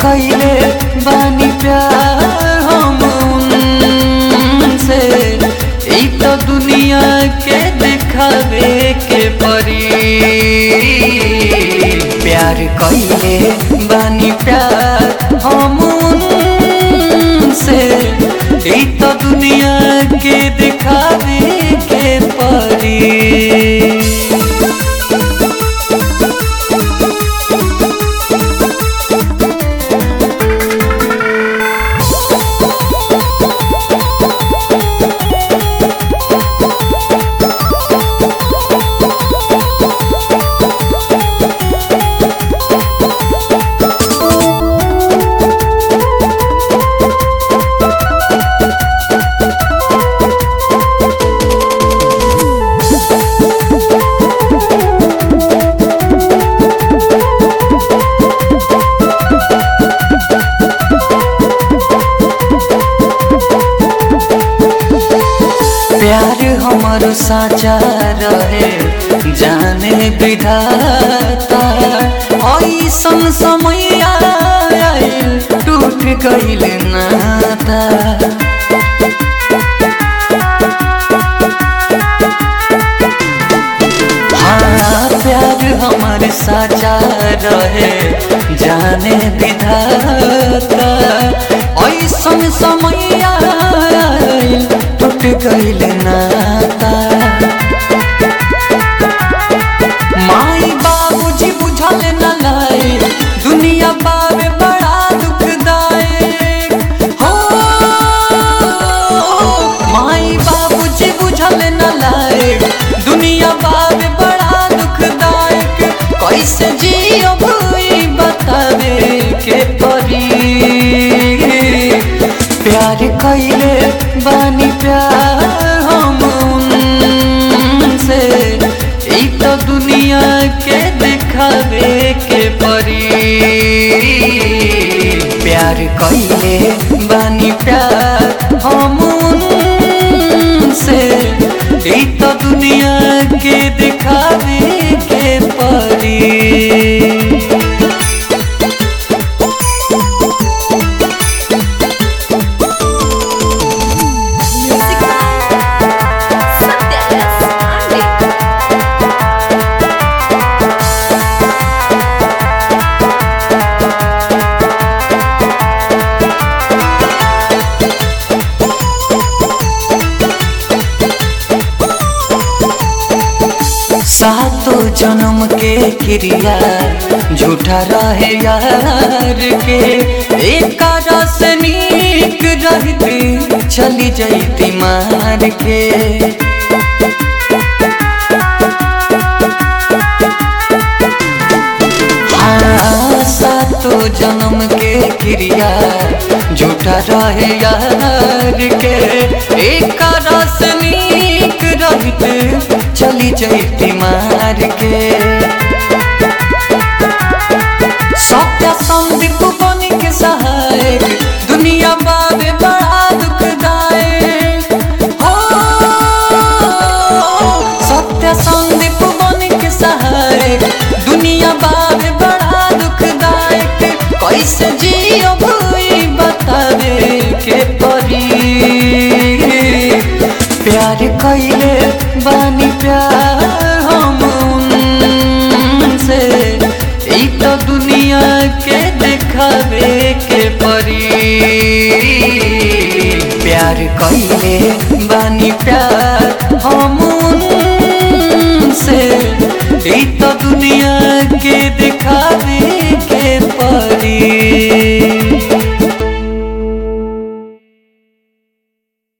कैले बानी प्यार हम उनसे ई तो दुनिया के दिखावे के परी प्यार कैले बानी प्यार हम उनसे ई तो दुनिया के दिखावे के परी प्यार हमारो साचा रहे जाने विधाता ऐसन समय आयल टूट गईल नाता हाँ प्यार हमारे साचा रहे जाने विधाता ऐसन समय आयल टूट गईल नाता माई बाबूजी बुझल न लाए दुनिया बाबे बड़ा दुखदायक हो माई बाबूजी बुझल न लाए दुनिया बाबे बड़ा दुखदायक कैसे जियो भई बतावे के परी प्यार कैले बानी प्यार हम उनसे ई तो दुनिया के दिखावे के परी प्यार कैले बानी प्यार हम उनसे ई तो दुनिया के दिखावे के परी Music by Satya S. Pandey. सातो जन्म के क्रिया झूठा रहे यार के एक रस नीक रहती चली जैती मार के हाँ, सातो जन्म के क्रिया झूठा रहे यार के एक रस नीक रहते चली जैती मार के सत्य संदीप बन के सहायक दुनिया बाबे बड़ा दुखदायक हो सत्य संदीप बन के सहायक दुनिया बाबे बड़ा दुखदायक कैसे जियो भई बतावे के परी प्यार कैले बानी प्यार हम उनसे ई तो दुनिया के दिखावे के परी प्यार कैले बानी प्यार हम उनसे ई तो दुनिया के दिखावे